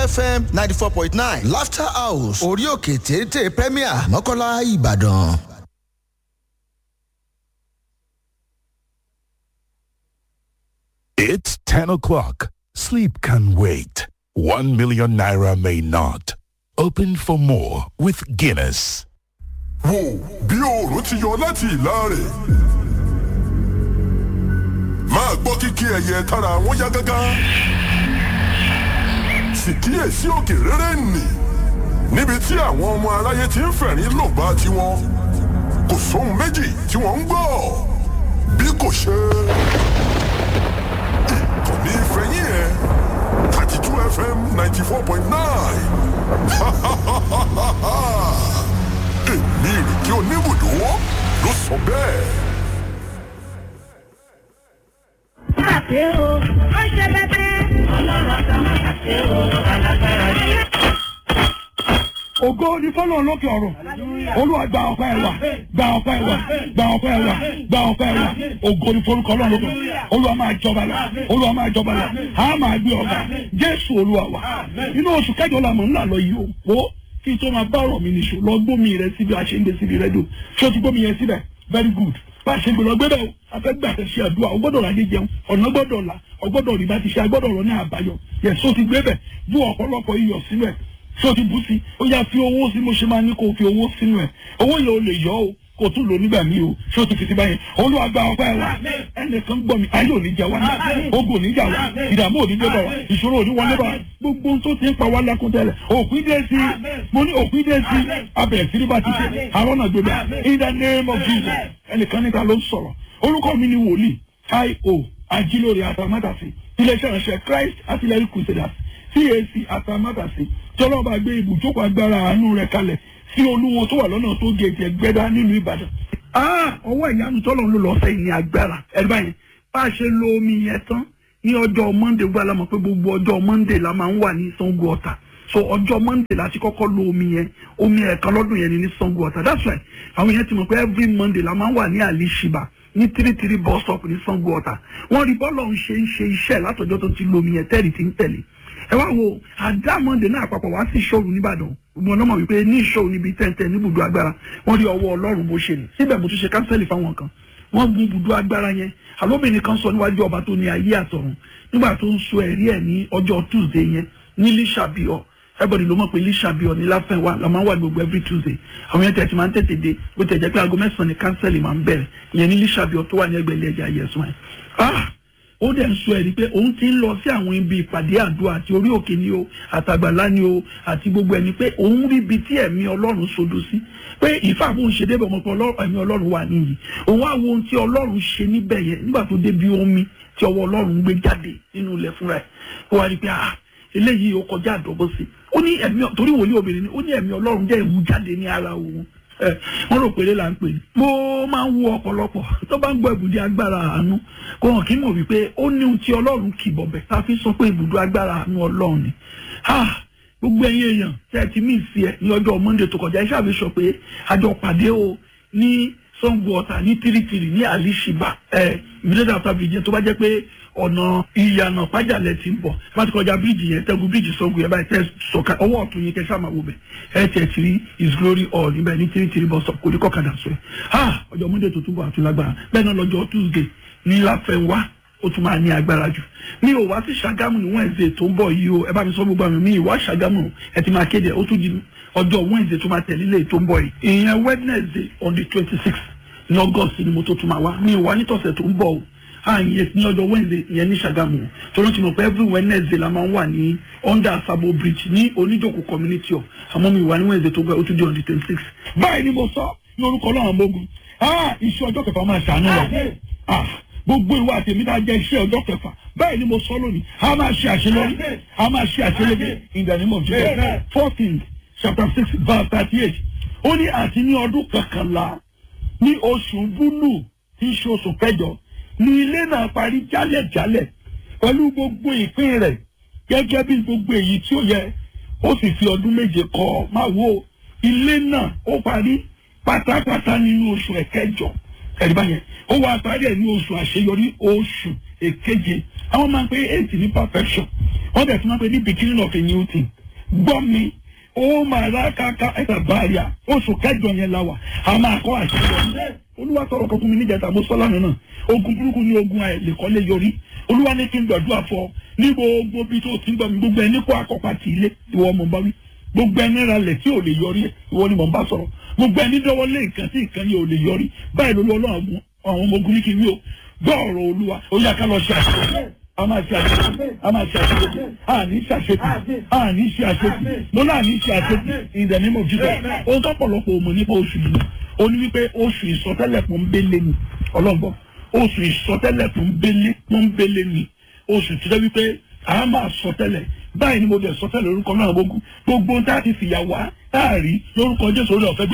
fm ninety four point nine laughter house orí òkè téńté premier mọ́kànlá ìbàdàn. It's 10 o'clock. Sleep can wait. 1 million naira may not. Open for more with Guinness. wò bí oòrùn ti yọ láti ìlà rẹ̀ máa gbọ́ kíkí ẹyẹ tára wọn yá gágá sì kíyèsí òkè rere nì níbi tí àwọn ọmọ aráyé ti ń fẹ̀rín lògbà tiwọn kò sóhun méjì tí wọ́n ń gbọ́ bí kò ṣe ìkànnì ìfẹ̀yìn ẹ̀ thirty two fm ninety four point nine èmi ìrèké oníbùdó ló sọ bẹ́ẹ̀. Àṣẹ o, ó ṣe bẹ́tẹ́. Ọlọ́run àti ọmọ àṣẹ o, alágbára yẹ. ògo ni fọlọ́run lókè ọ̀run olúwa gba ọpẹ́ ẹ̀ wá gba ọpẹ́ ẹ̀ wá gba ọpẹ́ ẹ̀ wá gba ọpẹ́ ẹ̀ wá ògo ni forúkọ ọlọ́run lókè ọ̀run olúwa máa jọba lọ olúwa máa jọba lọ a máa gbé ọba jésù olúwa wa inú oṣù kẹjọ la mọ̀ ńlá lọ yìí o wo kí n tó máa bá ọ̀rọ̀ mi nìṣó lọ gbómi rẹ síbi a ṣe ń gbé síbi rẹ́díò ṣé o ti gbómi yẹn síbẹ̀ very good bá a ṣe gbé lọ gbé bẹ́ẹ̀ o afẹ́gbẹ́ àtẹ̀ṣe àdúrà o gbọ́dọ̀ ráyé jẹun ọ̀nà gbọ́dọ̀ là o gbọ́dọ̀ rí bá ti ṣe agbọ́dọ̀ rọ ní àbáyọ yẹ so ti gbé bẹ̀ bú ọ̀pọ̀lọpọ̀ iyọ̀ sínú ẹ̀ so ti bú sí ó yá fi owó sí mo ṣe máa ní kó o fi owó sínú ẹ̀ owó yẹn o lè yọ o kò tún lò nígbà míì o ṣé o ti fi ti báyẹn olúwa gba ọpẹ́ wa ẹnìkan gbọ́ mi ayé òní jà wá ogun òní jà wá ìdààmú òní dé bá wa ìṣòro òní wọlé bá wa gbogbo ohun tó ti ń pa wá lákún tẹ́lẹ̀ òpin dé sí mo ní òpin dé sí abẹ̀rẹ̀ sí ní bá ti ṣe àwọn náà gbé bá in the name of jesus ẹnìkan níta ló ń sọ̀rọ̀ orúkọ mi ni wòlíì io ajílórí àtàmátàsí iléeṣẹ́ ìránṣẹ́ christ artillery crusaders cac àtàmátàsí tí ọlọ́run bá gbé ibùjókòó agbára àánú rẹ̀ kalẹ̀ sí olúwo tó wà lọ́nà tó gèèjì ẹgbẹ́dá nílùú ìbàdàn. ọwọ́ ìyanu tọ́lọ̀ ló lọ́ọ́ sẹ́yìn ní agbára ẹ̀rí báyìí bá a ṣe lo omi yẹn tán ní ọjọ́ monday gbọ́ alámọ̀ pé gbogbo ọjọ́ monday la máa ń wà ní sango ọ̀tà so ọjọ́ monday la ti kọ́kọ́ lo omi yẹn omi ẹ̀kan lọ́dún yẹn ni ní sango ọ̀tà that's right àwọn yẹn ti mọ̀ pé every monday la máa ń wà ní alishiba ní tírítírí bus stop ní sango ọ̀tà wọ́n rí bọ́ọ̀lù ọ̀hún ṣe ń ṣe iṣẹ́ látọjọ́ tó ti lo omi yẹn tẹ́rì ti ń tẹ̀lé ẹ wá wo àdámọ́ndé náà àpapọ̀ wá sí ìṣòro nìbàdàn mo lọ́mọ wípé ní ìṣòro níbi tẹ́ntẹ́ níbùdó agbára wọ́n rí ọwọ́ ọlọ́run bó ṣe ní síbẹ̀ mo tún ṣe kánsẹ́lì fáwọn kan wọ́n gun ibùdó agbára yẹn àlóbìnrin kan sọ níwájú ọba tó ní ayé àtọ̀run nígbà tó ń sọ ẹ̀rí ẹ̀ ní ọjọ́ tuesday yẹn ní lísàbíọ̀ everybody ló mọ̀ pé lísàbíọ̀ ní láfẹ̀wá la máa ń wà gbogbo every tuesday àwọn yẹn tẹ̀ ti máa ń tètè dé bó tẹ̀ jẹ́ pé aago mẹ́sàn-án ni kánsẹ́lì máa ń bẹ̀rẹ̀ ìyẹn ní lísàbíọ̀ tó wà ní ẹgbẹ̀lẹ́ ẹ̀jẹ̀ ayẹ̀sùn ẹ̀ ó dẹ̀ ń sọ ẹ̀rí pé òun ti ń lọ sí àwọn ibi ìpàdé àdúrà àti orí òkè ni o àtàgbàlá ni o àti gbogbo ẹni pé òun rí ibi tí ẹ̀mí ọlọ́run sodo sí pé ìfàbùn ṣe débẹ̀ ọmọ pé ẹ̀mí ọlọ́run wà níyì òun á wo ohun tí ọlọ́run ṣe níbẹ̀ yẹn nígbà tó débi omi tí ọwọ́ ọlọ́run gbé jáde nínú ilẹ̀ fúnra ẹ̀ ó wá rí pé ah eléyìí ó kọjá àdọ́gbọ́ sí ó ní ẹ̀mí torí wòlíì obìnrin ni ó ní ẹ̀mí ọlọ́run jẹ́ ìwú jáde ní ara òun wọ́n rò pé là ń pè ní. mo máa ń wo ọ̀pọ̀lọpọ̀ tó bá ń gbọ́ ibùdó agbára àánú kò hàn kí mọ̀ wípé ó ní ohun tí ọlọ́run kì bọ̀bẹ̀ tá a fi sọ pé ibùdó agbára àánú ọlọ́run ni. gbogbo ẹ̀yin èèyàn tẹ́ ẹ ti mí ìsì ẹ̀ ní ọjọ́ monday tó kọjá iṣẹ́ àfi sọ pé àjọ pàdé o ní sango ọ̀tà ní tìrìtìrì ní àlìṣìbà ẹ̀ ìbílẹ̀ àtàwọn ìjẹun tó bá jẹ́ pé ọ̀nà ìyànà pàjálẹ̀ ti ń bọ̀ bá ti kọjá bíríìjì yẹn tẹ́gun bíríìjì sango yẹn báyìí tẹ́ sọ̀ka ọwọ́ ọ̀tún yẹn kẹ́ sáà máa wò bẹ̀ ẹ̀ tẹ̀ tí rí his glory all níbẹ̀ ní tìrìtìrì bus stop kò ní kọ́kadà sọ ẹ̀ ha ọjọ́ monday tó túbọ̀ àtún lágbára bẹ́ẹ̀ náà lọ́jọ́ tuesday ní láfẹ̀wá ó tún máa ní agbára jù mi ò wá sí ṣàgámù ní wednesday tó ń bọ̀ yìí o ẹ bá mi sọ gbogbo àmì mi ìwá ṣàgámù ẹ ti máa kéde ó tún di ọjọ́ wednesday tó máa tẹ̀lé ilé tó ń bọ̀ yìí ìyẹn wednesday on the twenty six ní august ni mo tó tún máa wá mi ìwá nítọ̀sẹ̀ tó ń bọ̀ o àyè ní ọjọ́ wednesday ìyẹn ní ṣàgámù tó ló ti mọ̀ pé every wednesday la máa ń wà ní under sabo bridge ní oníjòkó community of àmọ́ mi ìwà ní wednesday tó gbẹ ó tún di on the twenty six báyìí ni mo sọ ní orúkọ ọlọ́run ọmọogun iṣẹ́ ọjọ́ kẹfà máa ṣàánú wa gbogbo ìwà àtẹ̀mí náà jẹ́ iṣẹ́ ọjọ́ kẹfà báyìí ni mo sọ lónìí a máa ṣe àṣeyọrí a máa ṣe àṣeyọrí in the name of jesus fourteen chapter six verse thirty eight ó ní àti ní ọdún kọkànlá ní oṣù búlù tí í ṣe oṣù kẹjọ ní ilé náà parí jálẹ̀jálẹ̀ pẹ̀lú gbogbo ìpín rẹ̀ gẹ́gẹ́ bí gbogbo èyí tí ó yẹ ó sì fi ọdún méje kọ́ máa wo ilé náà ó parí pátápátá nínú oṣù ẹ̀kẹjọ ẹ̀rí báyẹn ó wá parí ẹ̀ ní oṣù àṣeyọrí oṣù èkeje àwọn máa ń pè eight ní perfection wọ́n bẹ̀ tí wọ́n pe ní beginning of a new thing gbọ́ mi ó máa rà káká ẹ̀ka báyà oṣù kẹjọ yẹn la wà a máa kọ́ àṣeyọrí olúwa tọrọ kan fún mi níjàtà mo sọ lánàá náà ogun burúkú ní ogun àìlèkọ́lé yọrí olúwa ní kí n gbàdúrà fọ ní gbogbo bí tó ti ń gbà mí gbogbo ẹni kó akọ́pá ti ilé ìwọ ọmọ bá wí gbogbo ẹni ra lẹ̀ tí ò lè yọrí ìwọ ni mò ń bá sọ̀rọ̀ gbogbo ẹni dọ́wọ́ lé nǹkan tí nǹkan yìí ò lè yọrí báyìí ló lọ́wọ́ àwọn ọmọ ogun ní kí n wí o gbọ́ ọ̀rọ̀ olúwa ó yá ká lọ ṣe àṣeyọrí a máa ṣe àṣetì a máa ṣe àṣetì a ní ṣe àṣetì a ní ṣe àṣetì mo náà ní ṣe àṣetì in the name of Jesus ohun tó pọ̀lọpọ̀ òmò nípa oṣù yìí ó ní wípé oṣù ìsọtẹ́lẹ̀ pọ́nbélé ni ọlọ́gbọ́ oṣù ìsọtẹ́lẹ̀ pọ́nbélé pọ́nbélé ni oṣù tí wọ́n wípé a máa sọtẹ́lẹ̀ báyìí ni mo dẹ̀ sọtẹ́lẹ̀ lórúkọ náà gbogbo gbogbo tá a ti fìyà wá táàrí lórúkọ Jésù orí ọ̀fẹ́ bí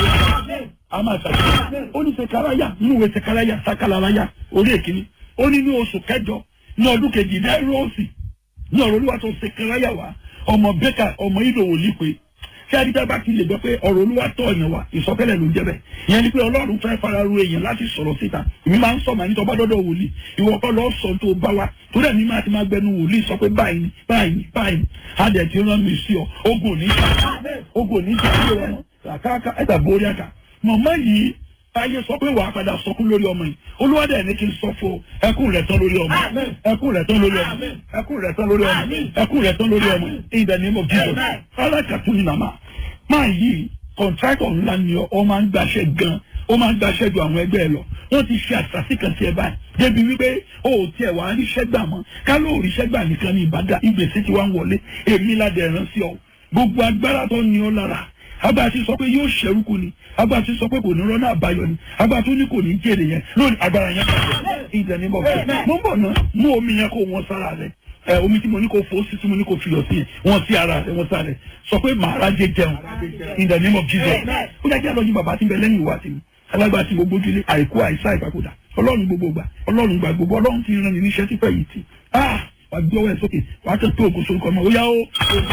a máa ṣàṣeyọrí ó ní sekaraya nínú ìwé sekaraya sakalaraya orí èkìní ó ní ní oṣù kẹjọ ní ọdún kejì ní ẹrọ́ọ̀sì ní ọ̀rọ̀ olúwa tó sekaraya wá ọmọ bẹ́kà ọmọ ìdòwò lípe ṣé adídá bá ti lè gbọ́ pé ọ̀rọ̀ olúwa tọ̀ ọ̀yàn wa ìsọtẹ́lẹ̀ ló ń jẹ́ bẹ́ẹ̀ ìyẹn ni pé ọlọ́run fẹ́ fara ru èèyàn láti sọ̀rọ̀ síta èmi máa ń sọ màá ní tọ́ba dọ́dọ̀ wòlíì ìwọ kọ́ lọ́ọ́ sọ tó bá wa tó dẹ̀ ní máa ti máa gbẹnu wòlíì sọ pé báyìí ni báyìí ni báyìí ni adẹ̀ ti rán mi sí ọ ogun ò ní jà ogun ò ní jà sí ọmọ kàkàkà ẹ̀dà borí àkà mọ̀mọ́ yìí ayé sọ pé wàá padà sọkún lórí ọmọ yìí olúwadẹ ní kí n sọ fún ẹkún rẹ tán lórí ọmọ ẹkún rẹ tán lórí ọmọ ẹkún rẹ tán lórí ọmọ ẹkún rẹ tán lórí ọmọ in the name of Jesus alákàtún ni màmá máa yí kọ̀ǹtrákọ̀ ńlá ni ọ máa ń gbaṣẹ́ gan ó máa ń gbaṣẹ́ ju àwọn ẹgbẹ́ ẹ lọ wọ́n ti ṣe àṣàṣì kan tiẹ̀ báyìí débi wípé o ò tiẹ̀ wá ríṣẹ́ gbà mọ́ ká ló ríṣẹ́ gbà nìkan ní ìbàdàn ìgbésí ti wá ń wọlé èmi ládẹ̀ rán sí ọ gbogbo agbára tó ní ọ lára agbára ti sọ pé yóò ṣẹrúkú ni agbára ti sọ pé kò ní rọ́nà àbáyọ ni agbára tó ní kò ní jèrè yẹn lónìí agbára yẹn bàjẹ́ ìdẹ̀ ní bọ̀ fẹ́ mo ń bọ̀ ná mú omi yẹn kó wọn sára rẹ ẹ omi tí mo ní kó fò sí tí mo ní kó fi lọ sí yẹn wọn sí ara rẹ wọn sára rẹ sọ pé màá rájẹ jẹun in the name of Jesus ó dájú àlọ́ ní bàbá tí ń bẹ lẹ́yìn ìwà tì mí alágbára tí gbogbo ojúlé àìkú àìsá ìpapòdà ọlọ́run gbogbo gbà ọlọ́run gbà gbogbo ọlọ́run ti rán mi níṣẹ́ tí fẹ́ yìí tì ah wà gbé ọwọ́ ẹ̀ sókè wà á tẹ̀ tó ògùn sórúkọ ọmọ ó yá ó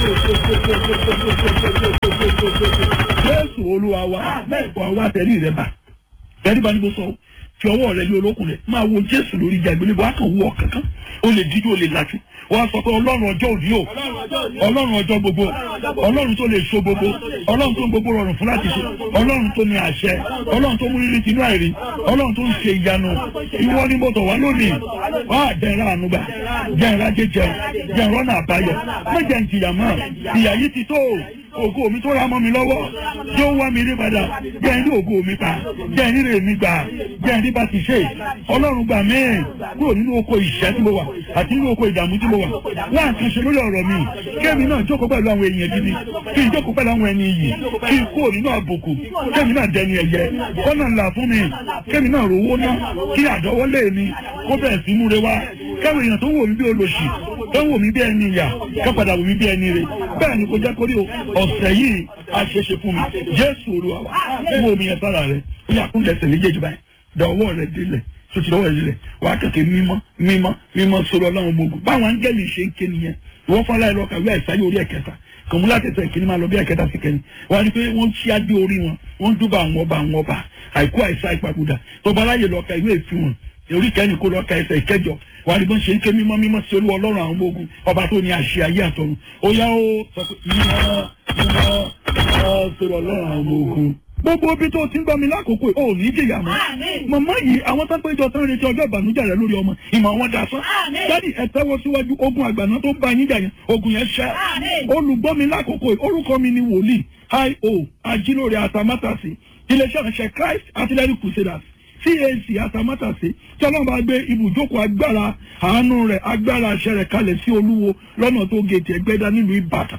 jésù olúwa wa wà wá tẹ̀lé rẹ bá tẹ̀lé bá ní bó sọ fi ọwọ́ rẹ lé olókùn rẹ máa wo jésù lórí ìjà ìgbélébọ á kàn wọ kankan ó lè dídú ó lè lajú wọ́n á sọ pé ọlọ́run ọjọ́ òní o ọlọ́run ọjọ́ gbogbo ọlọ́run tó lè so gbogbo ọlọ́run tó ń gbogbo rọrùn fún láti ṣe ọlọ́run tó ní àṣẹ ọlọ́run tó mú rírì tinú àìrí ọlọ́run tó ń ṣe ìyanu ìwọ ni mo tọ̀ wá lónìí wá jẹ́ra ànúgbà jẹ́ra jẹjẹ jẹ́ra ọ̀nà àbáyọ méjẹ̀ ń jìyà mọ́ ìyà yìí ti tó ògo mi tó ra mọ́ mi lọ́wọ́ yóò wá mi rí padà jẹ́ ní ògo mi pa jẹ́ ní rè mi gbà jẹ́ ní bá ti ṣe ọlọ́run gbà mí kúrò nínú oko ìṣẹ́ tí mo wà àti nínú oko ìdààmú tí mo wà wá nǹkan ṣe lórí ọ̀rọ̀ mi kémi náà jókòó pẹ̀lú àwọn èèyàn gidi kí n jókòó pẹ̀lú àwọn ẹni yìí kí n kúrò nínú àbùkù kémi náà dẹni ẹ̀yẹ kọ́nà ńlá fún mi kémi náà rówó ná kí àdọ́wọ́lé mi kó bẹ̀rẹ̀ sí múre wá káwọn èèyàn tó wò mí bí olóṣì tó wò mí bí ẹni ìyà ká padà wò mí bí ẹni rè bẹ́ẹ̀ ni kò jẹ́ kórí ọ̀sẹ̀ yìí a ṣe ṣe fún mi jésù olúwa wa mú omi yẹn sára rẹ ó yà kún lẹ́sẹ̀ méjèèjì báyìí da ọwọ́ rẹ délẹ̀ tó ti lọ́wọ́ rẹ délẹ̀ wà á kẹ̀kẹ́ mímọ́ mímọ́ mímọ́ sọ̀rọ̀ ọlọ́run ọmọ ogun báwọn áńgẹ́lì ṣe ń ké nìyẹn ìwọ́n fọlá ẹ̀ lọ́ka ìwé àìsáyé orí ẹ̀kẹta kòmúlá tẹ̀sẹ̀ ìkíní máa lọ bí ẹ̀kẹta sí kẹ́ni wọ́n á rí pé wọ́n ṣí adé orí wọn wọ́n dúbà àwọn ọba àwọn ọba àìkú àìsá ìpapòdà tọba aláyè lọ́ka ìwé ìfi wọn orí kẹ́ni kó lọ́ka ẹsẹ̀ ìkẹjọ wàá rí bọ́n ṣe ń ké mímọ́ mímọ́ sí olúwa ọlọ́run àwọn ọmọ ogun ọba tó ní àṣẹ ayé àtọ̀run ó yá ó sọ pé mímọ́ mímọ́ mímọ́ sọ̀rọ̀ ọlọ́run àwọn ọmọ ogun gbogbo ibi tó ti ń gbọ́ mi lákòókò ò ní jìyà mọ́ màmá yìí àwọn tó ń péjọ tán retí ọjọ́ ìbànújẹ́ rẹ lórí ọmọ ìmọ̀ àwọn dasán dádì ẹ tẹ́wọ́ síwájú ogun àgbàná tó bá yín jà yẹn ogun yẹn ṣẹ́ olùgbọ́ mi lákòókò orúkọ mi ni wòlíì io ajílóore atamátàsí iléeṣẹ́ ìránṣẹ́ Christ Artillery Crusaders CAC atamátàsí tí ọlọ́run bá gbé ibùjókòó agbára àánú rẹ̀ agbára àṣẹ rẹ̀ kalẹ̀ sí olúwo lọ́nà tó gètè ẹgbẹ́dá nílùú Ìbàdàn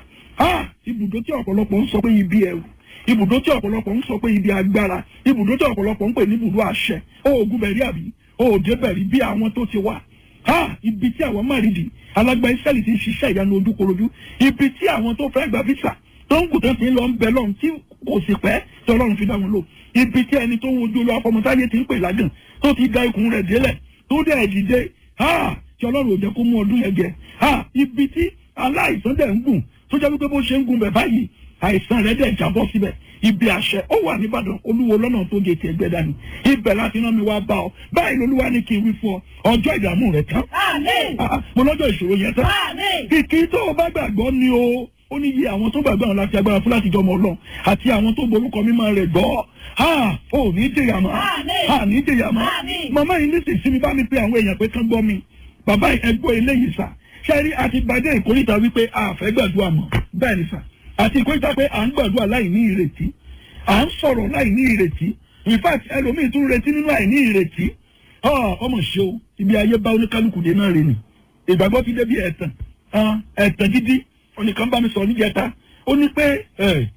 ibùdó tí ọ̀pọ̀lọpọ̀ ń sọ pé ibi ẹ̀rù ibùdó tí ọ̀pọ̀lọpọ̀ ń sọ pé ibi agbára ibùdó tí ọ̀pọ̀lọpọ̀ ń pè ní ibùdó àṣẹ oògùn bẹ̀rí àbí òòdè bẹ̀rí bí àwọn tó ti wà ha ibi tí àwọn márìdì alágbá Ísírẹ́lì ti ń ṣiṣẹ́ ìyanu ojúkorojú ibi tí àwọn tó fẹ́ gba visa tó ń kù tó ti ń lọ ń bẹ lọ́run tí kò sì pẹ́ tí ọlọ́run fi dá wọn lò ibi tí ẹni tó ń wojú lọ afọmọtáyé ti ń pè lágàn tó ti da ikùn rẹ̀ délẹ̀ tó dẹ̀ dìde ha tí ọlọ́run ò jẹ́ kó mú ọdún yẹn jẹ ha ibi tí aláìsàn dẹ̀ ń gùn tó jẹ́ wípé bó ṣe ń gun bẹ̀ báyìí àìsàn rẹ̀ dẹ̀ jábọ́ síbẹ̀ ibi àṣẹ ó wà nìbàdàn olúwo lọ́nà tó gé tiẹ̀ gbẹ dání ibẹ̀ láti rán mi wá bá ọ báyìí lolúwa ní kí n wí fún ọ ọjọ́ ìdààmú rẹ̀ tán Àmín. Ah, mo lọ́jọ́ ìṣòro yẹn tán Àmín. kìkì tó o bá gbàgbọ́ ni o ó ní iye àwọn tó gbàgbọ́ àwọn láti agbára fún láti jọmọ ọlọ́run àti àwọn tó borúkọ mímọ́ rẹ̀ gbọ́ ha ò ní jẹyà mọ́ Àmín. ha ní jẹyà mọ́ Àmín. màmá yìí ní sísí mi bá mi pe àwọn èèyàn pé kán gbọ́ mi bàbá ẹgbọ́ eléyìí sà ṣẹ́rí àti gbadé ìkórìtà wípé a fẹ́ gbàdúrà mọ́ bẹ́ẹ̀ ni sà àti ìkórìtà pé à ń gbàdúrà láì ní ìrètí à ń sọ̀rọ̀ láì ní ìrètí in fact ẹlòmíì tún retí nínú àìní ìrètí Ah, ọmọ ṣe o ibi ayé bá oníkálukú dé náà rè ni ìgbàgbọ́ ti débi ẹ̀tàn Ah, ẹ̀tàn gidi oníkan bá mi sọ níjẹta ó ní pé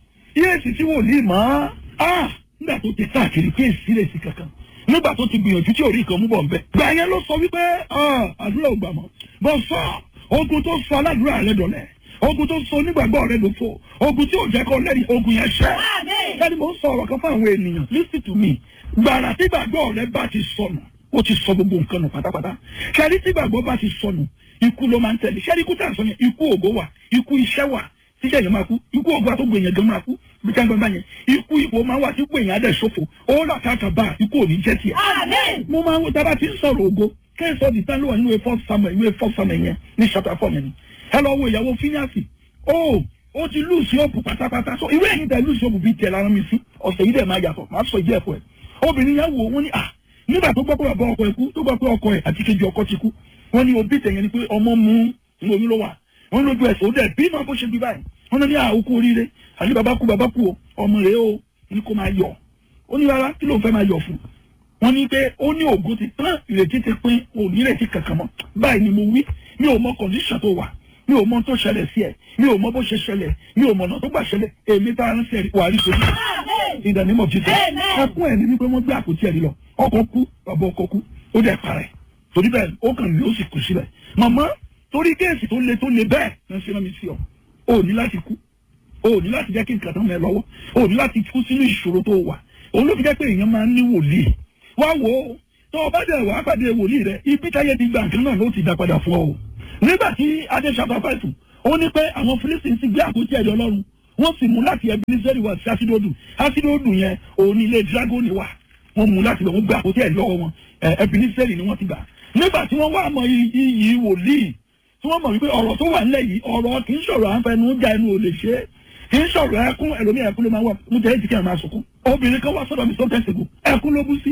yéèsì tí wòlíì mọ́ ah, nígbà tó ti káàkiri pé èsì lè sí kankan nígbà tó ti gbìyànjú tí orí kan mú bọ̀ nbẹ. gbà yẹn ló sọ wípé ah, àdúrà ò gbà mọ́ bọ́ sọ ogun tó sọ aládùúrà rẹ dọ̀lẹ́ ogun tó sọ onígbàgbọ́ rẹ lófo ogun tí ò jẹ́ kó lẹ́rìí ogun yẹn ṣẹ́ Àmín. ẹni mò ń sọ ọ̀rọ̀ kan fún àwọn ènìyàn listen to me gbàrà tí gbàgbọ́ rẹ bá ti sọnù ó ti sọ gbogbo nǹkan nù pátápátá ṣẹ́rí tí gbàgbọ́ bá ti sọnù ikú ló máa ń tẹ̀lé ṣẹ́rí ikú tà ń sọ yẹn ikú ògo wà ikú iṣẹ́ wà tíṣẹ́ yẹn máa kú ikú ògo àtọ́gbò èèyàn gan máa kú bí ká ń gbọ́n bá yẹn ikú ipò máa wà tí ipò èèyàn á dẹ̀ ṣòfò ó rà káàkà bá ikú ò ní jẹ́ tiẹ̀ Àmín. mo máa ń wo tábà tí ń sọ̀rọ̀ ògo kẹ́sọ̀ di tán ló wà nínú ìwé first samuel ìwé first samuel yẹn ní chapter four yẹn ni ẹ lọ wo ìyàwó fíníàsì ó ó ti lùsì òpù pátápátá so ìwé ẹ̀yìn tẹ lùsì òpù bíi tiẹ̀ lára mi sí ọ̀sẹ̀ yìí dẹ̀ máa yàtọ̀ máa sọ ìdí ẹ̀fọ́ ẹ̀ obìnrin yẹn wò wọ́n ní à nígbà tó gbọ́ pé bàbá ọkọ ẹ̀ kú tó gbọ́ pé ọkọ ẹ̀ àti kejì ọkọ ti kú wọ́n ní òbí tẹ̀yẹn ni pé ọmọ mú ní oyún ló wà wọ́n lójú ẹ̀sẹ̀ ó dẹ̀ bí máa bó ṣe bí báyìí wọ́n ní àókù oríire àti bàbá kú bàbá kú o ọmọ rẹ̀ o ní kó máa yọ̀ ó ní rárá kí ló ń fẹ́ máa yọ̀ fún wọ́n ní pé ó ní ògo ti tán ìrètí ti pín ò ní ìrètí kankan mọ́ báyìí ni mo wí mi ò mọ kọ̀ǹdíṣàn tó wà mi ò mọ tó ṣẹlẹ̀ sí ẹ mi ò mọ bó ṣe ṣẹlẹ̀ mi ò mọ ọ̀nà tó gbà ṣẹlẹ̀ èmi tá a ń sẹ́rí wà á rí sojú Àmín. ìdánimọ̀ jíjẹ Amen. ẹkún ẹ̀ ní wípé wọ́n gbé àpótí ẹ̀rí lọ ọkọ̀ kú bàbá ọkọ̀ kú ó dẹ̀ parẹ́ torí bẹ́ẹ̀ ó kàn ní ó sì kú sílẹ̀ màmá torí kéèsì tó le tó le bẹ́ẹ̀ ń ṣe náà mi sí ọ ò ní láti kú ò ní láti jẹ́ kí nǹkan tán mẹ́ lọ́wọ́ ò ní láti kú sínú ìṣòro tó wà òun ló fi jẹ́ pé èèyàn máa ń ní wòlíì wá wò ó tó o bá dẹ̀ wá pàdé wòlíì rẹ ibi táyé ti gbà nǹkan náà ló ti dá padà fún ọ o nígbà tí adé ṣàpàpàtù ó ní pé àwọn Fílísítì sì gbé àpótí ẹ̀rí Ọlọ́run wọ́n sì mú láti Ebeneseri wá sí asidodu asidodu yẹn òun ní ilé dragoni wà wọ́n mú láti bẹ̀ wọ́n gbé àpótí ẹ̀rí lọ́wọ́ wọn ẹ̀ Ebeneseri ni wọ́n ti gbà nígbà tí wọ́n wá mọ iyì wòlíì tí wọ́n mọ̀ wípé ọ̀rọ̀ tó wà nílẹ̀ yìí ọ̀rọ̀ kì í sọ̀rọ̀ àǹfẹ̀nu já ẹnu ò lè ṣe é kì í sọ̀rọ̀ ẹkún ẹlòmíì ẹkún ló máa wà mú jẹ́ ìdíkẹ́ máa sunkún obìnrin kan wá sọ́dọ̀ mi sọ́kẹ́ ṣègùn ẹkún ló bú sí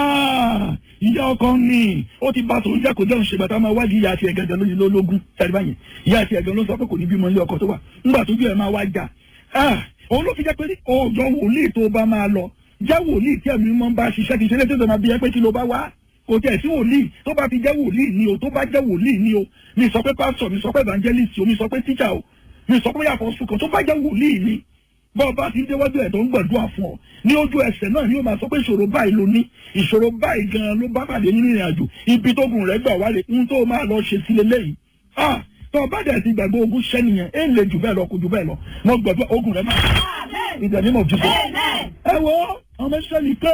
Ah, ìyá ọkọ ni ó ti bá tòun jẹ́ kó jẹun ṣègbà tá a máa wádìí ìyá àti ẹ̀gẹ̀dẹ̀ lóyún lólógún ṣàrí báyìí ìyá àti ẹ̀gẹ̀ ló sọ pé kò ní bímọ ilé ọkọ tó wà ńgbà tójú ẹ̀ máa wá jà Ah, òun ló fi jẹ́ pé ọ̀dọ̀ wòlíì tó bá máa lọ jẹ́ wòlíì tí ẹ̀mí mọ́ bá ṣiṣẹ́ kì í ṣe lé tó máa bí ẹ pé kí ló bá wá kò tẹ̀ sí wòlíì tó bá fi jẹ́ wòlíì ni o tó bá jẹ́ wòlíì ni o mi sọ pé pásítọ̀ mi sọ pé evangelist o mi sọ pé teacher o mi sọ pé yàtọ̀ sùkàn tó bá jẹ́ wòlíì ni bọ́ọ̀ bá ti déwájú ẹ̀ tó ń gbàdúrà fún ọ ní ojú ẹsẹ̀ náà ni yóò máa sọ pé ìṣòro báyìí ló ní ìṣòro báyìí gan-an ló bá pàdé nínú ìrìn àjò ibi tó gùn rẹ̀ gbà wálé ń tó máa lọ ṣe sílé lẹ́yìn ah tó bá dẹ̀ ti gbàgbé ogun ṣẹ́ nìyẹn ẹ̀ ń lè jù bẹ́ẹ̀ lọ kò jù bẹ́ẹ̀ lọ mo gbàdúrà ogun rẹ̀ máa Àmín. ìdẹ̀nímọ̀ jù bẹ́ẹ̀ Amen. ẹ wo ọmọ ìṣẹ́lì pé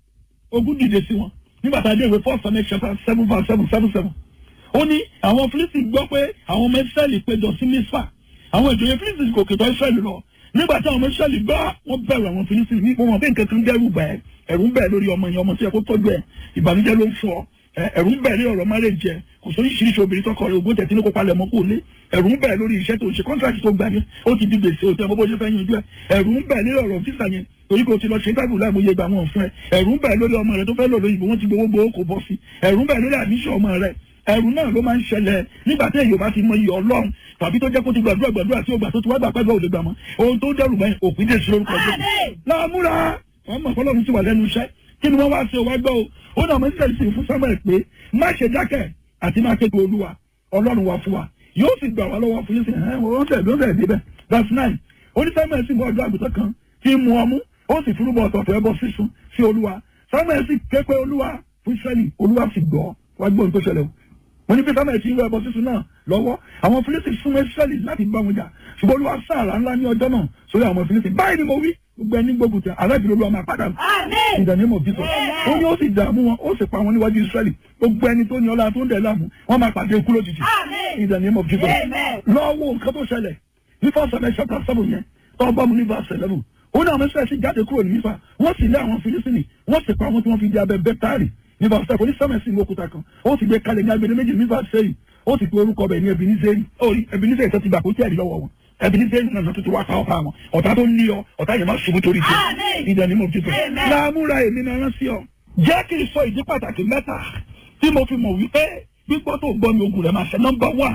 ogun dìde sí wọn nígbà tá a dé ìwé four seven chapter seven verse seven seven seven ó ní àwọn fílísì gbọ́ pé àwọn ọmọ ìṣẹ́lì péjọ sí mísfà àwọn ìjòyè fílísì kò kìtọ́ ìṣẹ́lì lọ nígbà tí àwọn ọmọ ìṣẹ́lì gbọ́ wọ́n bẹ̀rù àwọn fílísì ní wọn bí nǹkan kan dẹ́rù bẹ̀ ẹ̀rù ń bẹ̀ lórí ọmọ yẹn ọmọ tí ẹ kó tọ́jú ẹ̀ ìbànújẹ́ ló ń fọ ẹ̀rù ń bẹ̀ lórí ọ̀rọ̀ márèjẹ kò sórí ìṣiríṣi obìnrin tọkọ rẹ̀ ògbó tẹ̀tí ní kó palẹ̀ mọ́ kó lé ẹ̀rù ń bẹ̀ lórí iṣẹ́ tó ṣe kọ́ńtàkì tó gbà yẹn ó ti di gbèsè òtẹ́ ọmọ bó ṣe fẹ́ yanjú ẹ̀ ẹ̀rù ń bẹ̀ lórí ọ̀rọ̀ físà yẹn torí kò ti lọ ṣe tábìlì láìmọye gbà wọn fún ẹ ẹ̀rù ń bẹ̀ lórí ọmọ rẹ tó fẹ́ lọ lóyìnbó wọn ti gbowó gbowó kò bọ́ sí ẹ̀rù ń bẹ̀ lórí àdíṣe ọmọ rẹ ẹ̀rù náà ló máa ń ṣẹlẹ̀ nígbà tí èyí bá ti mọ iyì ọlọ́run tàbí tó jẹ́ kó ti gbàdúrà gbàdúrà tí ó gbà tó ti wá gbà pẹ́gbẹ́ òde gbà mọ́ ohun tó dẹ́rù báyìí òpin dé sí lórúkọ jẹ́ Àmín. láàmúra wọn mọ̀ fọlọ́run ti wà lẹ́nu iṣẹ́ kí ni wọ́n wá ṣe wá gbọ́ o ó náà mọ̀ nígbà tí fún samuel pé má ṣe dákẹ́ àti má kéde olúwa ọlọ́run wa fún wa yóò sì gbà wá lọ́wọ́ fún yín sí ẹ̀ wọ́n tẹ̀ ló tẹ̀ débẹ̀ verse nine ó ní samuel sì mú ọjọ́ àgùntàn kan tí ń mu ọmú ó sì fúrúbọ ọ̀tọ̀ọ̀tọ̀ ẹbọ sísun sí olúwa samuel sì ké pé olúwa fún israẹli olúwa sì gbọ́ wá gbọ́ ohun tó ṣẹlẹ̀ o wọ́n ní pé samuel ti ń wọ ẹbọ sísun náà lọ́wọ́ àwọn fílísì súnmọ́ israẹli láti bá wọn jà ṣùgbọ́n olúwa sáàrà ńlá ní ọjọ́ náà sórí àwọn fílísì báyìí ni mo wí gbogbo ẹni gbógun tẹ aláìbí olúwa máa padà Àmín. ìdánimọ̀ bí sọ ó ní ó sì dààmú wọn ó sì pa wọn níwájú israẹli gbogbo ẹni tó ní ọlá tó ń dẹ̀ láàmú wọn máa pàdé ikú lójijì Àmín. ìdánimọ̀ bí sọ Amen. lọ́wọ́ nǹkan tó ṣẹlẹ̀ ní fọ́sọ̀lẹ̀ chapter seven yẹn tọ́ bá mu ní verse eleven ó ní àwọn israẹli sì jáde kúrò ní mífà wọ́n sì lé àwọn filisini wọ́n sì pa àwọn tí wọ́n fi di abẹ bẹ́tárì ní verse seven onísàmẹ́sì ní òkúta kan ó sì gbé kalẹ̀ ní agbede méjì ní verse sẹ́yìn ó sì pe orúkọ bẹ̀ ní ebinizeri ó rí ebinizeri tó ti gbà kó tí ẹ̀rí lọ́wọ́ wọn ebinizeri náà tó ti wá ká ọ̀pá wọn ọ̀tá tó ń lé ọ ọ̀tá yẹn máa ṣubú torí tiẹ̀ ìdẹ̀ ni mo fi tó láàmúra èmi náà rán sí ọ jẹ́ kí n sọ ìdí pàtàkì mẹ́ta tí mo fi mọ̀ wípé gbígbọ́ tó gbọ́ mi ogun rẹ̀ máa ṣe nọ́mbà wà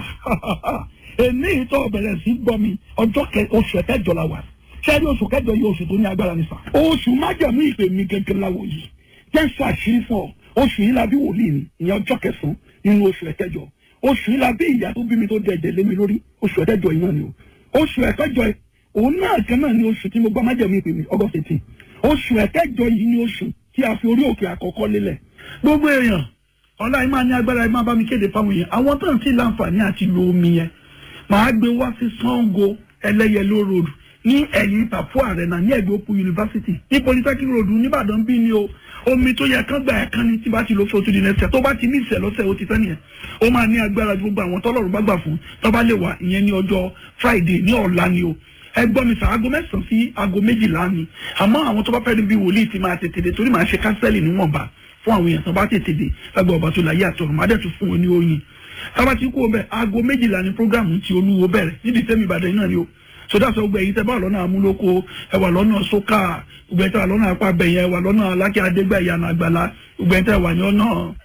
èmi ìtọ́ bẹ̀rẹ̀ sí gbọ́ mi ọjọ́ oṣù ẹ̀kẹjọ la wà sẹ́ni oṣù kẹjọ yìí oṣù tó ní agbára ní sà oṣù májàmú ìpè mi gẹ́gẹ́ láwo yìí jẹ́ sọ àṣírí fún ọ oṣù yìí la bí wòlíì mi ìyẹn ọjọ́ kẹsàn-án nínú oṣù ẹ̀kẹjọ oṣù yìí la bí ìyá tó bí mi tó dẹ̀ ẹ̀jẹ̀ lé mi lórí oṣù ẹ̀kẹjọ yìí náà ni o oṣù ẹ̀kẹjọ yìí òun náà kan náà ni oṣù tí mo gbọ́ májàmú ìpè mi August eighteen oṣù ẹ̀kẹjọ yìí ni oṣù tí a fi orí òkè àkọ́kọ́ lélẹ̀ gbogbo èèyàn ọlá yìí máa ní agbára yìí máa bá mi kéde fáwọn èèyàn àwọn tó ń sì láǹfààní àti lo omi yẹn màá gbé wá sí Sango ẹlẹ́yẹló road ní ẹ̀yìn ìtàfó àrẹ̀nà ní ẹ̀gbẹ́ òpó yunifásitì ní polytechnic road nìbàdàn bí ni o omi tó yẹ kán gbà ẹ̀ kán ní tí bá ti lọ fún oṣù di nẹ́sẹ̀ tó bá ti ní ìṣẹ̀ lọ́sẹ̀ ó ti tán nìyẹn ó máa ní agbára ju gbogbo àwọn tọ́lọ́run bá gbà fún tó bá lè wà ìyẹn ní ọjọ́ friday ní ọ̀la ni o ẹ gbọ́ mi sà aago mẹ́sàn-án sí aago méjìlá ni àmọ́ àwọn tó bá fẹ́ bí wòlíì ti máa tètè dé torí màá ṣe kánsẹ́lì níwọ̀nba fún àwọn èèyàn tó bá tètè dé lágbà ọba tó láyé àtọ̀run má dẹ̀ tún fún wọn ní oyin tábà tí kú o bẹ aago méjìlá ni programu ti olúwo bẹ̀rẹ̀ nídìí tẹ́mi ìbàdàn náà ni o sọdá sọ gbẹ yìí tẹ bá lọ́nà amúlòkó ẹ wà lọ́nà sókà gbẹ tẹ wà lọ́nà apá bẹ̀yẹn ẹ wà lọ́nà alákẹ́ adégbà ìyànà àgbàlá gbẹ tẹ wà ní ọ̀nà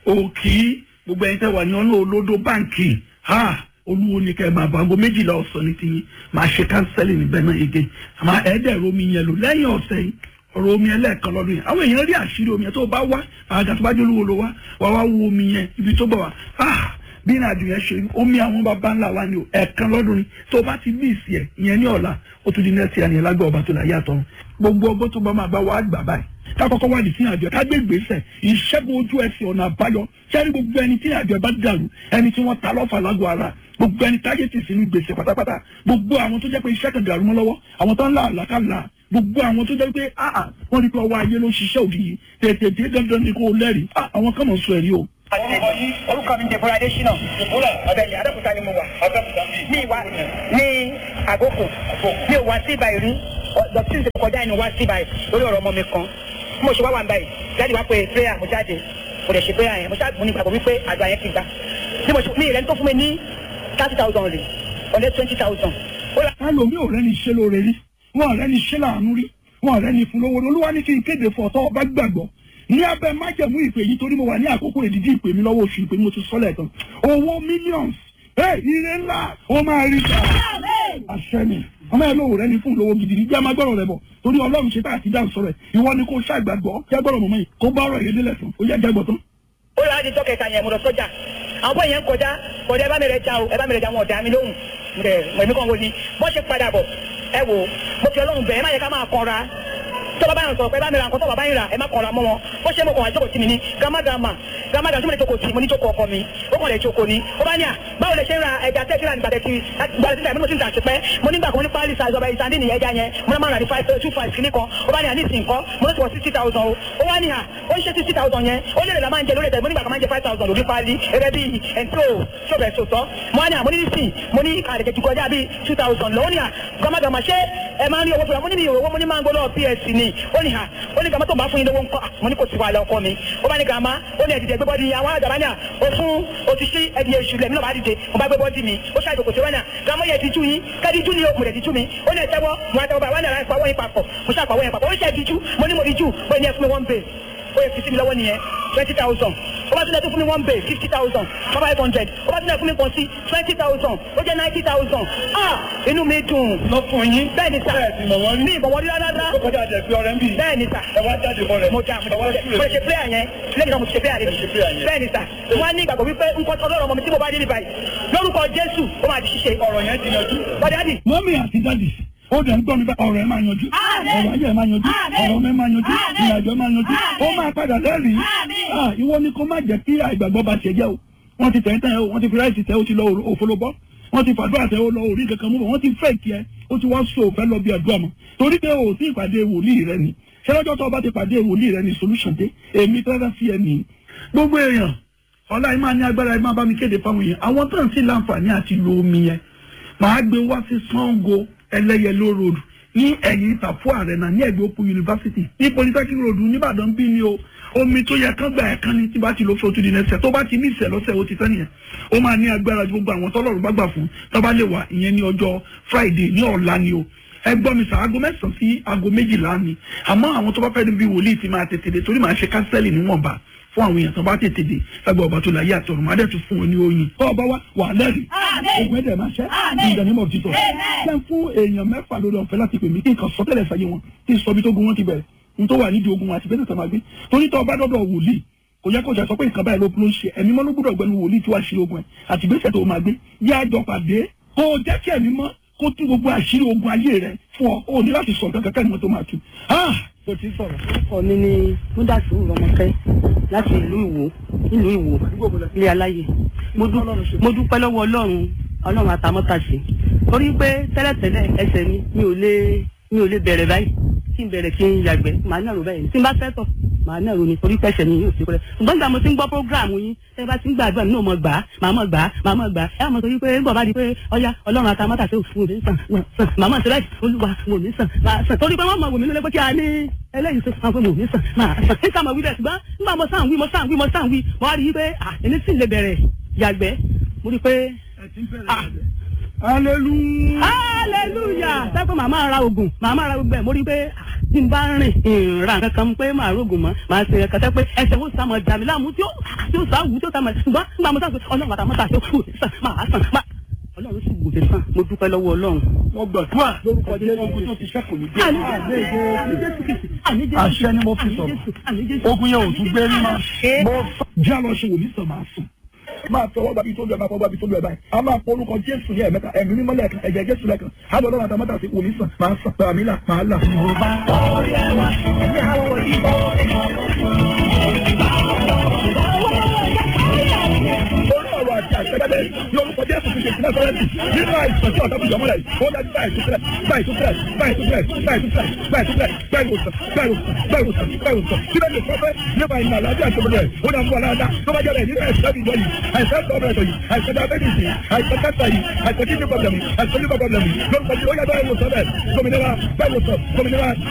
òkì gbogbo ẹ̀yin tẹ wà ní ọ̀nà olódó báǹkì ha olúwo ni kẹ́ ẹ máa bọ̀ aago méjìlá ọ̀sán ní tiyín máa ṣe kánsẹ́lì níbẹ̀ náà yege àmọ́ ẹ̀ẹ́dẹ̀rọ omi yẹn lò lẹ́yìn ọ̀sẹ̀ yìí ọ̀rọ̀ omi ẹlẹ́ẹ̀kan lọ́dún yẹn àwọn èèyàn rí àṣírí omi yẹn tó bá wá àgà tó bá jẹ́ olúwo ló wá wá wá wo omi yẹn ibi tó bọ̀ wá ah bí ìrìn àjò yẹn ṣe rí omi àwọn bàbá ńlá wa ni o ẹ̀ẹ̀kan lọ́dún ni tó bá ti bí ìsì ẹ̀ ìyẹn ní ọ̀la ó tún di nẹ́ẹ̀sì àníyàn lágbà ọba tó láyé àtọ̀run gbogbo ọgbọ́n tó bá máa bá wa gbà báyìí kákọ́kọ́ wà ní sí àjọ ká gbé ìgbésẹ̀ ìṣẹ́gun ojú ẹsẹ̀ ọ̀nà àbáyọ sẹ́ni gbogbo ẹni tí àjọ bá dàrú ẹni tí wọ́n ta lọ́fà lágọ̀ ara gbogbo ẹni táyé ti sínú gbèsè pátápátá gbogbo àwọn tó jẹ́ pé iṣẹ́ kan dàrú mọ́ lọ́wọ́ àwọn tó ń là àlàkàlà gbogbo àwọn tó jẹ́ pé áà wọ́n rí pé ọwọ́ ayé ló ṣiṣẹ́ òdì yìí tètè dé dandan ni kò lẹ́rìí àwọn kan mọ̀ sọ ẹ̀rí o. orúkọ mi jẹ bọ́lá adésínà ọbẹ̀ ilẹ̀ adókúta ni mo wà ní ìwà ní àgókò mi ò wá sí ibàyìí rí dọ̀tí ti kọjá inú wá sí ibàyìí lórí ọ̀rọ̀ ọmọ mi kan bí mo ṣe wá wà ń báyìí jáde wá pé prayer mo jáde mo lè ṣe prayer yẹn mo ṣáà mo ní ìgbàgbọ́ wípé àgbà yẹn ti gbà bí mo ṣe mi ìrẹ́ni tó fún mi ní thirty thousand rè ọ̀lẹ́ twenty thousand. ẹlòmíì ò rẹ́ni ṣe lóore rí wọn ò rẹ́ni ṣe láàánú rí wọn ò rẹ́ni fún lówó olúwa ní kí n kéde fún ọ̀tọ́ ọba gbàgbọ́ ní abẹ́ májẹ̀mú ìpè yìí torí mo wà ní àkókò ìdíjí ìpè mi lọ́wọ́ oṣù ìpè mi mo ti sọ́lẹ̀ tán owó millions ẹ ire ńlá ó máa rí ta àṣẹ mi ọmọ ẹ lóore rẹ́ni fún lówó gidi ní jẹ́ máa gbọ́rọ̀ rẹ bọ̀ torí ọlọ́run ṣe tá àti dáhùn sọ̀rọ̀ ẹ̀ ìwọ ni kò ṣàgbàgbọ́ jẹ́ gbọ́rọ̀ mọ̀mọ́ yìí kó bá ọ̀rọ̀ yẹn délẹ̀ tán ó yẹ jẹ́ gbọ́ tán. ó yà á di tọ́kẹ̀ta yẹn mo lọ sọ́jà àwọn bóyá yẹn ń kọjá kọjá ẹ bá mi rẹ ja o ẹ bá mi rẹ ja wọn ọ̀dà mi lóhùn ẹ̀mí kan wo ni bọ́ ṣe padà bọ̀ ẹ wò mo fi ọlọ́run bẹ̀ ẹ má yẹ ká máa kanra tó bàbá yẹn sọ̀rọ̀ pé ẹ bá mi ra nǹkan tó bàbá yẹn rà ẹ má kanra mọ́ wọn bó ṣe mo kàn wá jókòó sí mi ní gàmágàmà gàmágàmà tí mo lè jókòó sí mo ní jókòó ọkọ mi ó kàn lè jókòó ni ó bá ní à báwo lè ṣe ń ra ẹja tẹ́kílà nígbà tẹ́kí gbàdé títà mo ti ń tà sípẹ́ mo nígbà kan ní pálí sa ìjọba ìsàndí nìyẹn ẹja yẹn mo náà máa rà ní five two five kìíní kan ó bá ní à ní ìsìn kan mo ní sọ sixty thousand o ó wá ní à ó ń ṣe sixty thousand yẹn ó lè la máa ń jẹ lórí ẹ̀tẹ̀ mo nígbà kan máa ń jẹ five thousand lórí pálí ẹgbẹ́ bíi ẹ̀ńtó ṣọ́bẹ̀ sòtọ́ mo wá ní à mo ní nísìn mo ní àdèkè jù kọjá bíi two thousand lọ́wọ́ ní à gàmágàmà ṣé ẹ máa ń rí owó fúnra mo ní mi owó mo ní máa ń gbọ́dọ̀ ps ni ó ní à ó ní gàmá tó bá fún yín lówó ńkọ́ mo ní kò sí wàhálà ọkọ mi ó bá ní gàmá ó ní ẹ̀dìdẹ̀ gbé bọ́dì àwọn àjàbá ní à ó fún òtítí ẹ̀dì èṣù lẹ̀mí náà bá dìde mo bá gbé bọ́dì mi ó ṣàìdò kò sí wọ́n ní à gàmá yẹ ti tú yín kẹ́ẹ̀dì tú ni o mo lè ti tú mi ó ní ẹ̀tẹ́wọ́ mo àtẹwọ́ bá wà ní àrà ìpawọ́ yín papọ̀ mo ṣàpawọ́ yín papọ̀ ó ṣe ẹ̀dì tú mo ní mo di tú bóyá ní ẹ fún mi one bay ó yẹ fi sí mi lọ́wọ́ nìyẹn twenty thousand ó bá tún lẹ tó fún mi one bay fifty thousand five hundred ó bá tún lẹ fún mi pọ̀ sí twenty thousand ó jẹ́ ninety thousand ah inú mi dùn. lọ fún yín. bẹ́ẹ̀ ni sà bẹ́ẹ̀ sì mọ̀ wọ́n rí. ní ìbọ̀wọ́ rí rárá. ó kọjá àjẹpẹ́ ọ̀rẹ́ ń bì. bẹ́ẹ̀ ni sà ẹ wá jáde bọ́ rẹ̀. mo jà mo jà mo lè ṣe prayer yẹn lẹ́yìn náà mo ti ṣe prayer ṣe prayer rẹ̀ yẹn. bẹ́ẹ̀ ni sà wọ́n á ní ìgbàgbọ́ wípé nǹkan ọlọ́run ọmọ mi tí mo bá dé ní báyìí lórúkọ jésù ó máa di ṣíṣe ọ̀rọ̀ yẹn ti yanjú. bọ́dẹ̀ àdì mọ́mí àti dádì ó dẹ̀ ń gbọ́ mi bá ọ̀rọ̀ ẹ̀ máa yanjú ọ̀rọ̀ ayé ẹ̀ máa yanjú ọ̀rọ̀ ọmọ ẹ̀ máa yanjú ìrìnàjò ẹ̀ máa yanjú ó máa padà lẹ́rìí Ah, ìwọ ni kó má jẹ́ kí àìgbàgbọ́ bá tiẹ̀ jẹ́ o wọ́n ti tẹ̀yìn tẹ̀yìn o wọ́n ti fi ráìsì tẹ̀ o ti lọ òfolobọ́ wọ́n ti fàdúrà tẹ̀ o lọ orí kankan mú bọ̀ wọ́n ti fẹ́ kí ẹ ó ti wá so òfẹ́ lọ bí àdúrà mọ́ torí pé o ò sí ìpàdé wòlíì rẹ ni ṣé lọ́jọ́ tó o bá ti pàdé wòlíì rẹ ni solution dé èmi tẹ́lẹ̀ sí ẹ nìyí gbogbo èèyàn ọlá yìí máa ní agbára yìí máa bá mi kéde fáwọn èèyàn àwọn tó ń sí láǹfààní àti lo omi yẹn màá gbé wá sí Sango ẹlẹ́yẹló road ní ẹ̀yìn ìtàfó ààrẹ náà ní ẹ̀gbẹ́ òpó yunifásitì ní polytechnic road nìbàdàn bí ni o omi tó yẹ kán gbà ẹ̀ kán ní tí bá ti lọ fún otúndì nẹsẹ̀ tó bá ti ní ìṣẹ̀ lọ́sẹ̀ ó ti tán nìyẹn ó máa ní agbára ju gbogbo àwọn tọ́lọ́run bá gbà fún tó bá lè wà ìyẹn ní ọjọ́ friday ní ọ̀la ni o ẹ gbọ́ mi sàn aago mẹ́sàn-án sí aago méjìlá ni àmọ́ àwọn tó bá fẹ́ bí wòlíì ti máa tètè dé torí màá ṣe kánsẹ́lì níwọ̀nba fún àwọn èèyàn tó bá tètè dé lágbà ọba tó láyé àtọ̀run máa dẹ̀ tún fún wọn ní oyin. tó ọba wa wà lẹ́rìí ogun ẹ̀dẹ̀ máa ṣẹ́ in the name of Jesus. ṣé ń fún èèyàn mẹ́fà lórí ọ̀fẹ́ láti pè mí kí nǹkan sọtẹ́lẹ̀ sáyé wọn kí n sọ bí tó gun wọn ti bẹ̀rẹ̀ n tó wà nídìí ogun àti bẹ́ẹ̀ tó máa gbé torí tó ọba dọ́dọ̀ wòlíì kò yẹ kó jà sọ pé nǹkan báyìí ló ló ń ṣe ẹ̀mí mọ́ ló gbúdọ̀ gbẹnu wòlíì tí wàá ṣe ogun ẹ̀ àti gbèsè tó máa gbé yá àjọ pàdé kó o jẹ́ kí ẹ̀mí mọ́ kó tú gbogbo àṣírí ogun ayé rẹ fún ọ o ní láti sọ nǹkan kankan ní wọn tó máa tú. o ti sọ̀rọ̀. orúkọ mi ni múdàsù rọmọkẹ láti ìlú ìwò ìlú ìwò ilé aláyè mo dú- mo dúpẹ́ lọ́wọ́ ọlọ́run ọlọ́run àtàmọ́tàṣe torí pé tẹ́lẹ̀tẹ́lẹ̀ ẹsẹ̀ mi mi ò lè mi ò lè bẹ̀rẹ̀ báyìí kí n bẹ̀rẹ̀ kí n yàgbẹ́ màá nàró báyìí tí n bá fẹ́ tọ̀ màá nàró ni torí pẹ́sẹ̀ mi yóò fi kúrẹ́ ṣùgbọ́n nígbà mo ti ń gbọ́ prógráàmù yín tẹ́ bá ti ń gbàdúrà mi náà mọ̀ gbà á màá mọ̀ gbà á màá mọ̀ gbà á ẹ mọ̀ torí pé ń bọ̀ bá di pé ọya ọlọ́run àtàmọ́tàṣe òfin òní sàn wọ́n sàn màá mọ̀ sílẹ̀ olúwa òní sàn máa sàn torí pé wọ́n mọ̀ wò mí nílé pé kí a ní eléyìí tó sàn fún mi òní sàn máa sàn níta mọ̀ wí bẹ́ẹ̀ ṣùgbọ́n nígbà mo sàn wí mo sàn wí mo sàn wí mo wá rí i pé à èmi sì lè bẹ̀rẹ̀ yàgbẹ́ mo rí i pé Ah. hallelujah. hallelujah sẹ́kọ̀ màmá ra oògùn màmá ra gbogbo ẹ̀ mo rí i pé ah, tí n bá rìn ìrà kankan pé màá rògùn mọ́ màá ṣe ẹ̀ka tẹ́ pé ẹsẹ̀ wo sàmọ̀ dàmí láàmú tí ó tí ó sá wù tí ó sàmọ̀ ṣùgbọ́n nígbà mo sàṣọ ọlọ́run àtàmọ́ta ṣe kú sàn máa sàn máa ọlọ́run sì wù mí sàn mo dúpẹ́ lọ́wọ́ ọlọ́run. wọ́n gbàdúrà lórúkọ jésù ogun tó ti ṣẹ́kù ní dé. Àní Jésù, àní Jésù Kristi, àní Jésù àṣẹ ni mo fi àní sọ̀rọ̀ Jésù, àní Jésù. ogun yẹn ò tún gbé rí mọ́. mo jẹ́ àlọ́ ṣe wòlíì sàn máa sùn. máa tọwọ́ gbàbí tó lu ẹ̀ máa fọwọ́ gbàbí tó lu ẹ̀ báyìí. a máa pọ orúkọ jésù ní ẹ̀mẹ́ta ẹ̀mí mímọ́ lẹ́ẹ̀kan ẹ̀jẹ̀ jésù lẹ́ẹ̀kan. á lọ lọ́wọ́ àtàmọ́tà sí wòlíì sàn máa sàn pẹ̀lú àmì là máa là. orí ọ̀rọ̀ àti àṣẹ́gbẹ́dẹ́ ní orúkọ jésù ti ṣe ìpínlẹ̀ sọ́rẹ́ǹtì nínú àìsàn tí ọ̀tá bùjọ́ mọ́lẹ̀ ó dájú báyìí tó fẹ́rẹ̀ báyìí tó fẹ́rẹ̀ báyìí tó fẹ́rẹ̀ báyìí tó fẹ́rẹ̀ báyìí tó fẹ́rẹ̀ báyìí wòsàn báyìí wòsàn báyìí wòsàn báyìí wòsàn síbẹ̀ ní sọ́fẹ́ nípa ìlànà àlàáfíà tó bẹ̀rẹ̀ ó dà ń bọ̀ láàdá tó bá jẹ́rẹ̀ nínú àìsàn ìjọ yìí àìsàn tọ́bẹ̀rẹ̀ yìí àìsàn diabetes yìí àìsàn cancer yìí àìsàn kidney problem yìí àìsàn liver problem yìí lórúkọ tí ó yá báyìí wòsàn bẹ́ẹ̀ gómìnira báyìí wòsàn gómìnira